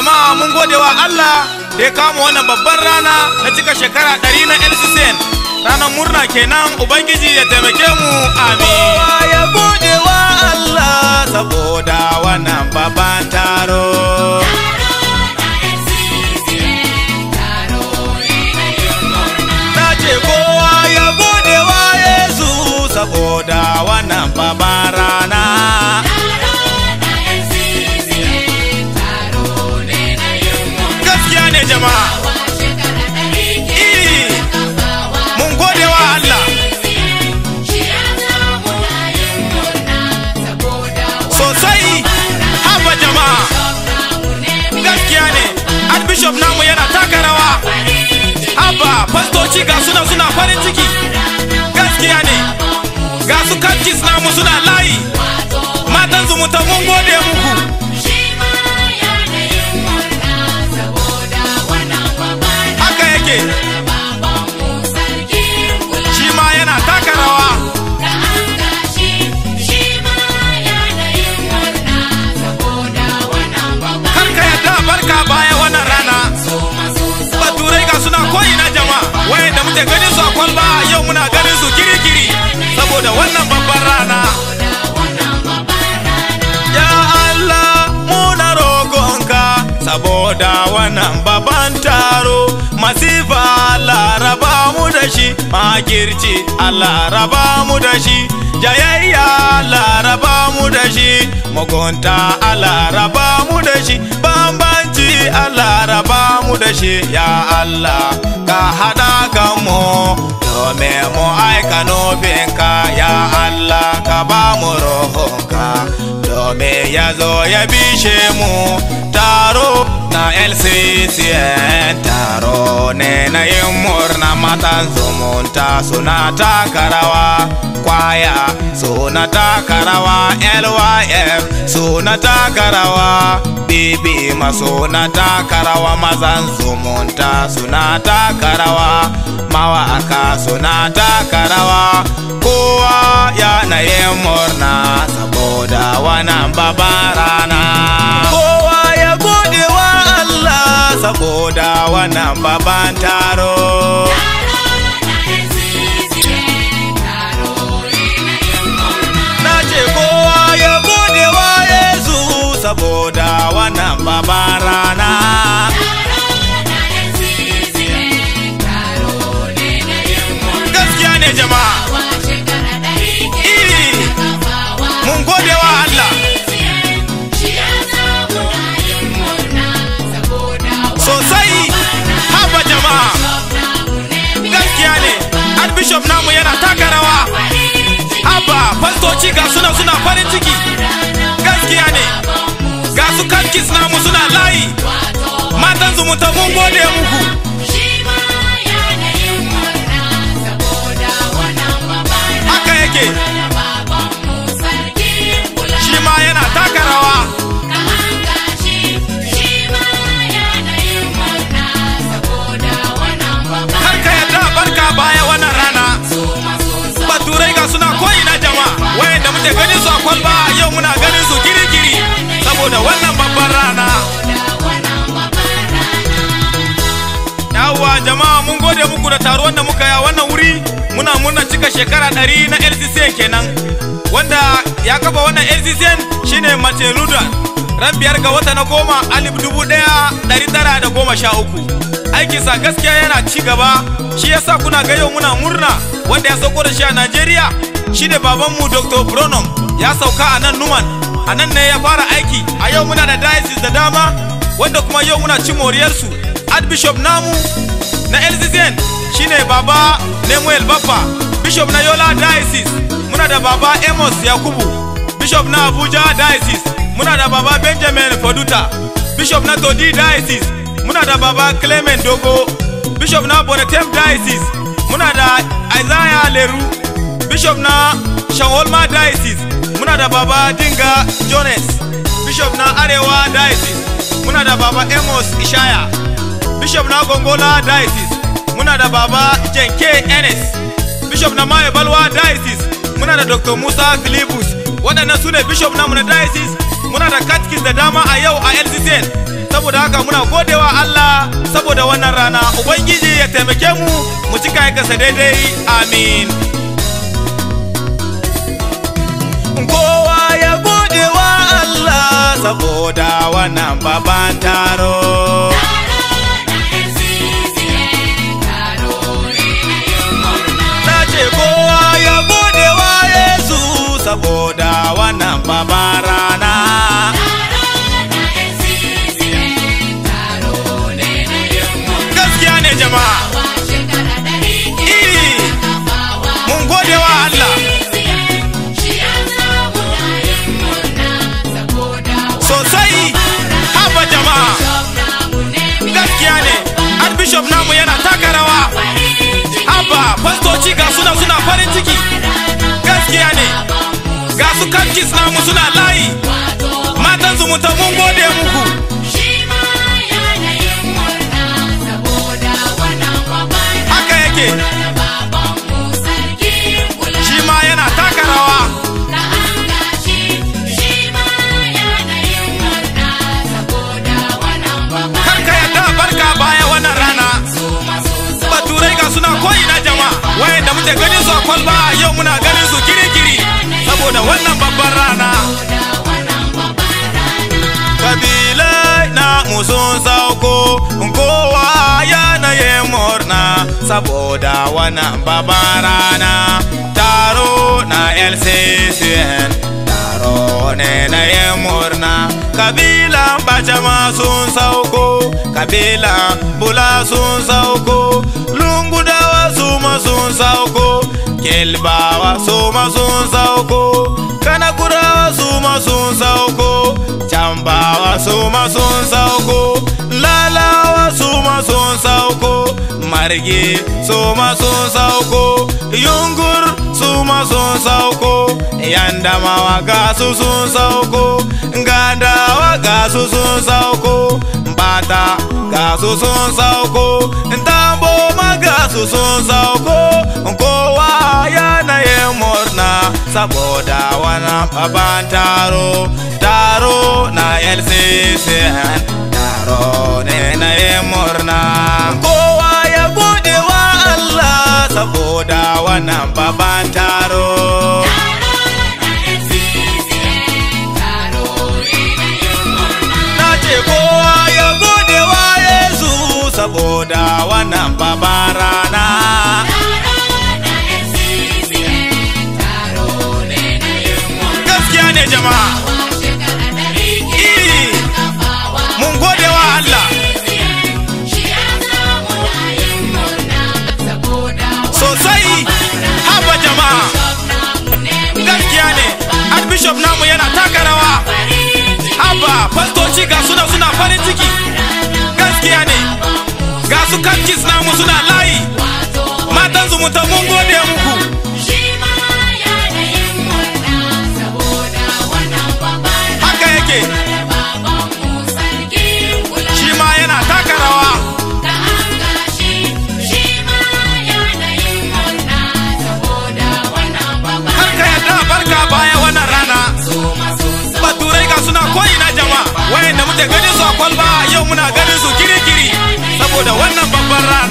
jama'a mun gode wa Allah da ya kama wannan babban rana na cika shekara ɗari na LCCN ranar murna kenan ubangiji ya taimake mu amin Kowa ya gode wa Allah saboda wannan babban taro. Na ce kowa ya gode wa Yesu saboda wannan babban rana. gaskiya ne jama'a Eh, mun gode wa Allah sosai haba jama'a gaskiya ne archbishop namu yana taka rawa haba fastoci ga suna suna farin ciki gaskiya ne ga su kankis namu suna layi matan zumunta mun gode muku haka yake shi ma yana taka rawa karka yadda barka baya wannan rana baturai ga suna koyi na jama'a wayan da muke ganin su a kwalba yau muna ganin su kiri-kiri saboda wannan babban rana Ya Allah muna roƙonka saboda wannan babban taro masifa Allah raba mu da shi makirci Allah raba mu da shi jayayya Allah raba mu da shi mugunta Allah raba mu da shi bambanci Allah raba mu da shi ya Allah ka haɗa kan mu domin mu aika nufinka ya Allah ka ba mu rohonka domin ya zo ya bishe mu taro na LCCN taro ne na yin murna matan zumunta suna taka rawa kwaya suna taka rawa LYF suna taka rawa bibi ma suna taka rawa mazan zumunta suna taka rawa mawaka suna taka rawa kowa yana yin murna saboda wannan babban rana kowa ya gode wa Allah saboda wannan babban taro na ce kowa ya gode wa Yesu saboda wannan babban rana gaskiya ne jama'a Eh, mun gode wa Allah sosai haba jama'a gaskiya ne archbishop namu yana taka rawa haba fastoci ga suna suna farin ciki gaskiya ne ga su kankis namu suna layi matan zumunta mun gode muku haka yake shi ma yana taka rawa har ka yadda barka baya wannan rana baturai ga suna koyi na jama'a wayan da muke ganin su a kwalba yau muna ganin su kiri-kiri saboda wannan babban rana yawwa jama'a mun gode muku da taruwan da muka yi a wannan wuri muna murna cika shekara ɗari na LCCN kenan wanda ya kafa wannan LCCN shine Martin Luther ran biyar ga wata na goma alif dubu ɗaya ɗari tara da goma sha uku aikinsa gaskiya yana ci gaba shi yasa kuna ga yau muna murna wanda ya sauko da shi a Najeriya shine babanmu Dr. Bronom ya sauka a nan Numan a nan ne ya fara aiki a yau muna da diocese da dama wanda kuma yau muna ci moriyarsu Archbishop namu na LCCN shine baba Nemuel Baffa Bishop na Yola Diocese muna da baba Amos Yakubu Bishop na Abuja Diocese muna da baba Benjamin Foduta Bishop na Todi Diocese muna da baba Clement Dogo Bishop na Bonetem Diocese muna da Isaiah Leru Bishop na Shawolma Diocese muna da baba Dinga Jones Bishop na Arewa Diocese muna da baba Amos Ishaya Bishop na Gongola Diocese muna da baba Jenke Enes Bishop na Maye Balwa Diocese muna da Dr. Musa Philipus waɗannan su ne Bishop namu na Diocese muna da katkis da dama a yau a LCCN saboda haka muna godewa Allah saboda wannan rana ubangiji ya taimake mu mu cika kasa daidai amin kowa ya gode wa Allah saboda wannan babban taro. Na ce kowa ya gode wa Yesu saboda wannan babban rana. Gaskiya ne jama'a. Iri, mun gode wa Allah. Sosai, haba jama'a. Gaskiya ne, Archbishop namu yana taka rawa. Haba, fastoci ga suna suna farin ciki. Gaskiya ne, ga su kankis namu suna layi. Matan zumunta mun gode muku. Haka yake, shi ma yana taka rawa. Kar ka yadda a barka baya wannan rana. Baturai ga suna koyi na jama'a. Wayanda muke ganin su a kwalba yau muna ganin su kiri-kiri. Saboda wannan babban rana. Kabilai na musun sauko kowa yanayin murna saboda wannan babban rana. Taro na LCCN taro ne na yin murna. Kabilan Bajama sun sauko, kabilan Bula sun sauko, Lungudawa su ma sun sauko, Kelbawa su ma sun sauko, Kanakurawa su ma sun sauko, Cambawa su ma sun sauko, Lalawa su ma sun sauko, Marge su ma sun sauko, Yungur su ma sun sauko, Yandamawa ga su sun sauko, Gandawa ga su sun sauko, Bata ga su sun sauko, Tambo ma ga su sun sauko, kowa yanayin murna saboda wani babban taro, taro na LCCN, taro ne na yin murna. Kowa ya gode wa Allah saboda wannan babban taro. Na ce kowa ya gode wa Yesu saboda wannan babban rana. Gaskiya ne jama'a. Iri, mun gode wa Allah. Sosai, haba jama'a. Gaskiya ne, Archbishop namu yana taka rawa. Haba, fastoci ga suna suna farin ciki. Gaskiya ne, ga su kankis namu suna layi. Matan zumunta mun gode muku. Haka yake, shi ma yana taka rawa. Kar ka yarda a barka baya wannan rana. Baturai ga suna koyi na jama'a. Wayanda muke ganin su a kwalba yau muna ganin su kiri-kiri. Saboda wannan babban rana.